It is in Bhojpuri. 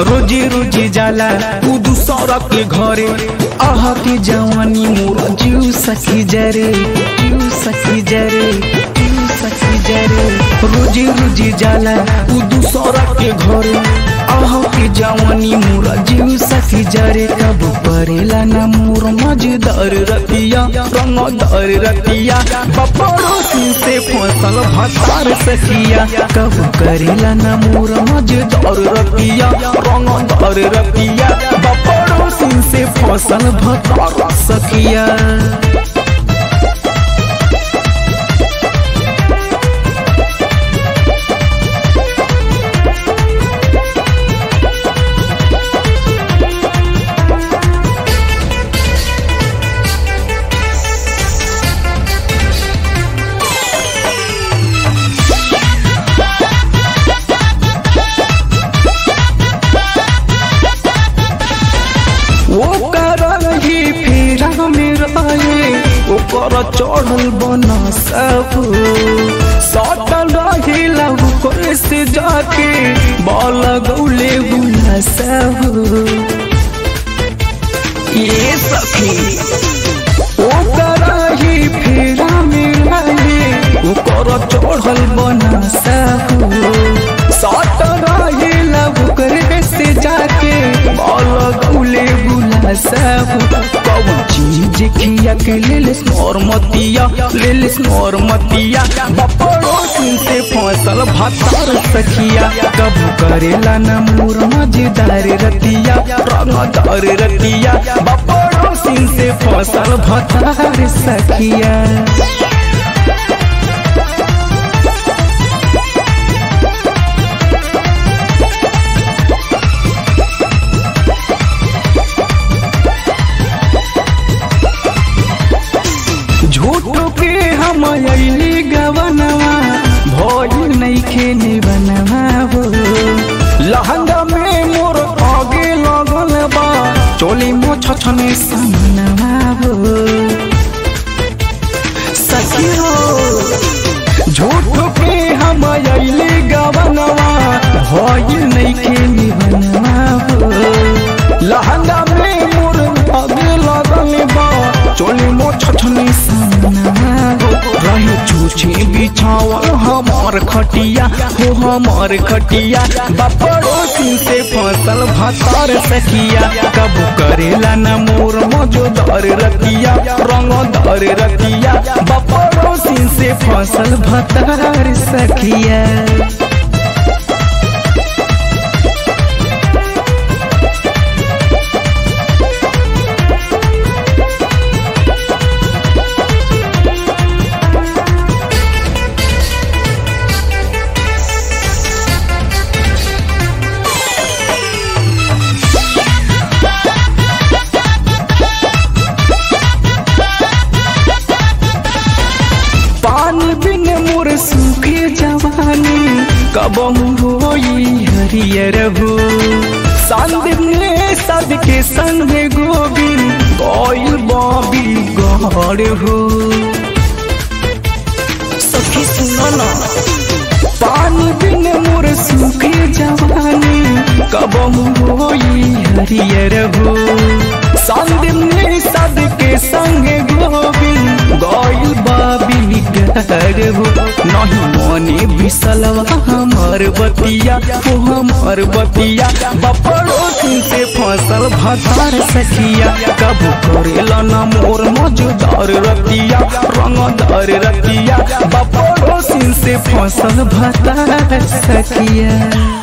रोजी रोजी जाला उ दूसरा के घरे आह के जवानी मोर जीव सखी जरे जीव सखी जरे जीव सखी जरे रोजी रोजी जाला उ दूसरा के घरे आह के जवानी मोर जीव सखी जरे कब परेला ना मोर मजेदार रतिया रंगदार रतिया बपड़ोसी से फसल भतार सखिया कब करेला ना मोर मजेदार रतिया रंगदार रतिया बपड़ोसी से फसल भतार सखिया वो करही फेरा में रहे ओकर चढ़ल बना सब सटल रही लव करे से जाके बल गौले बुला सब ये सखी ओ करही फेरा में रहे ओकर चढ़ल बना सब सटल रही लव करे से जाके बल गौले बुला सब कब चीज खिया के ले ले स्नोर मतिया ले ले स्नोर मतिया बपड़ोसी से फसल भतार सखिया कब करेला न मोर मजेदार रतिया रंगदार रतिया बपड़ोसी से फसल भतार सखिया झूठो के हम अली गवनवा भोज नैखे निबनवा हो लहंगा में मोर आगे लगल बा चोली मो छछने सामनवा हो सखी हो झूठो के हम अली गवनवा भोज नैखे निबनवा हो लहंगा में मोर आगे लगल बा चोली मो छछनी रहे छूछे बिछावल हमार खटिया हो हमार खटिया बपड़ोसी से फसल भतार सखिया कब करेला न मोर मजोदार रतिया रंगदार रतिया बपड़ोसी से फसल भतार सखिया पानी बिन मोर सूखे जवानी कब होई हरियर हो संदीप ने सब के संग में गोविंद कोयल बॉबी गौड़ हो सखी सुनो ना पानी बिन मोर सूखे जवानी कब होई हरियर हो संदीप ने सब के संग गोविंद गौल बाबी निगर हो नहीं मने बिसलवा हमार बतिया हो हमार बतिया बपड़ोसी से फसल भतार सखिया कब करेला न मोर मजेदार रतिया रंगदार रतिया बपड़ोसी से फसल भतार सखिया